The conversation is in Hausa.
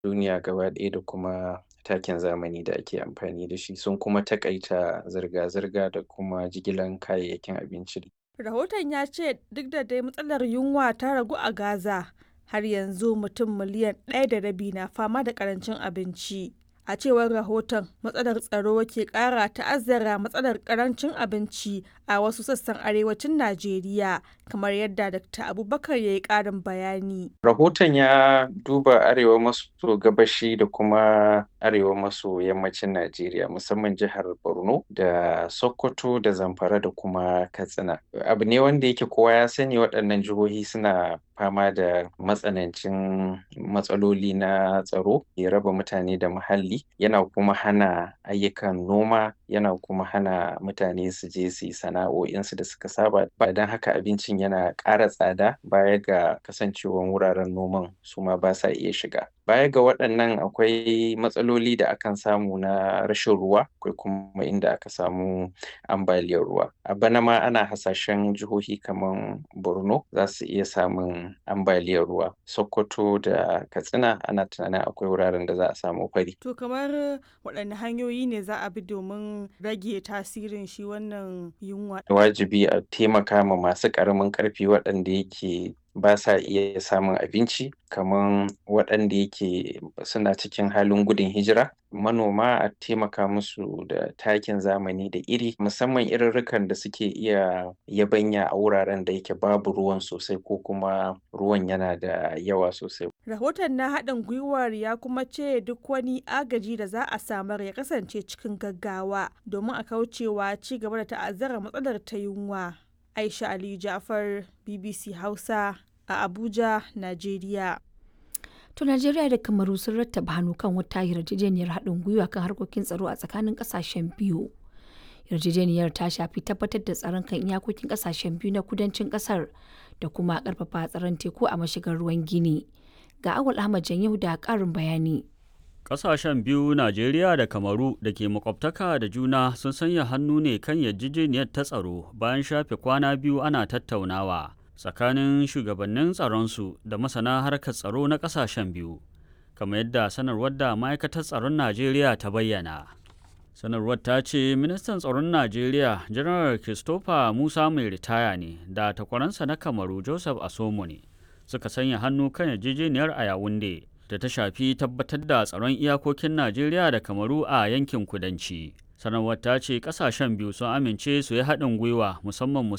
duniya gaba ɗaya da kuma takin zamani da ake amfani da shi sun kuma taƙaita zirga-zirga da kuma jigilan kayayyakin abinci. Rahoton ya ce duk da dai matsalar yunwa ta ragu a Gaza, har yanzu mutum miliyan ɗaya da rabi na fama da ƙarancin abinci. A cewar rahoton, matsalar tsaro ke ƙara ta'azzara matsalar ƙarancin abinci a wasu sassan arewacin Najeriya, kamar yadda Dr. Abubakar ya yi ƙarin bayani. Rahoton ya duba arewa maso gabashi da kuma arewa maso yammacin Najeriya, musamman jihar Borno da Sokoto da Zamfara da kuma Katsina. Abu ne wanda yake kowa ya sani waɗannan jihohi suna fama da matsanancin matsaloli na tsaro, ya raba mutane da muhalli, yana kuma hana ayyukan noma, yana kuma hana mutane su je su yi sana'o'insu da suka saba. Ba don haka abincin yana ƙara tsada baya ga kasancewan wuraren noman su ma ba sa iya shiga. Baya ga waɗannan akwai matsaloli da akan samu na rashin ruwa, akwai kuma inda aka samu ambaliyar ruwa. A bana ma ana hasashen jihohi kaman Borno za su iya samun ambaliyar ruwa. Sokoto da Katsina ana tunanin akwai wuraren da za a samu fari. To kamar waɗanne hanyoyi ne za a bi domin rage tasirin shi wannan yunwa? Wajibi a taimaka ma masu ƙaramin ƙarfi waɗanda yake ba sa iya samun abinci kaman waɗanda yake suna cikin halin gudun hijira. Manoma a taimaka musu da takin zamani da iri, musamman irirrikan da suke iya yabanya a wuraren da yake babu ruwan sosai ko kuma ruwan yana da yawa sosai. Rahoton na haɗin gwiwar ya kuma ce duk wani agaji da za a samar ya kasance cikin gaggawa domin a kaucewa ci gaba da ta'azzara matsalar ta yunwa. Aisha Ali Ja'far, BBC Hausa a Abuja, Najeriya. To Najeriya da Kamaru sun rattaba hannu kan wata yarjejeniyar haɗin gwiwa kan harkokin tsaro a tsakanin ƙasashen biyu. Yarjejeniyar ta shafi tabbatar da tsaron kan iyakokin ƙasashen biyu na kudancin ƙasar da kuma ƙarfafa tsaron teku a mashigar ruwan Gini. Ga Awal Ahmad Janyahu da ƙarin bayani. Ƙasashen biyu Najeriya da Kamaru da ke makwabtaka da juna sun sanya hannu ne kan yarjejeniyar ta tsaro bayan shafe kwana biyu ana tattaunawa tsakanin shugabannin tsaronsu da masana harkar tsaro na ƙasashen biyu, kamar yadda sanarwar da ma'aikatar tsaron Najeriya ta bayyana. Sanarwar ta ce ministan tsaron Najeriya Janar Christopher Musa mai ritaya ne da takwaransa na Kamaru Joseph Asomo ne suka sanya hannu kan yarjejeniyar a Yawunde. da ta shafi tabbatar da tsaron iyakokin Najeriya da Kamaru a yankin kudanci. Sanarwar ta ce kasashen biyu sun amince su yi haɗin gwiwa musamman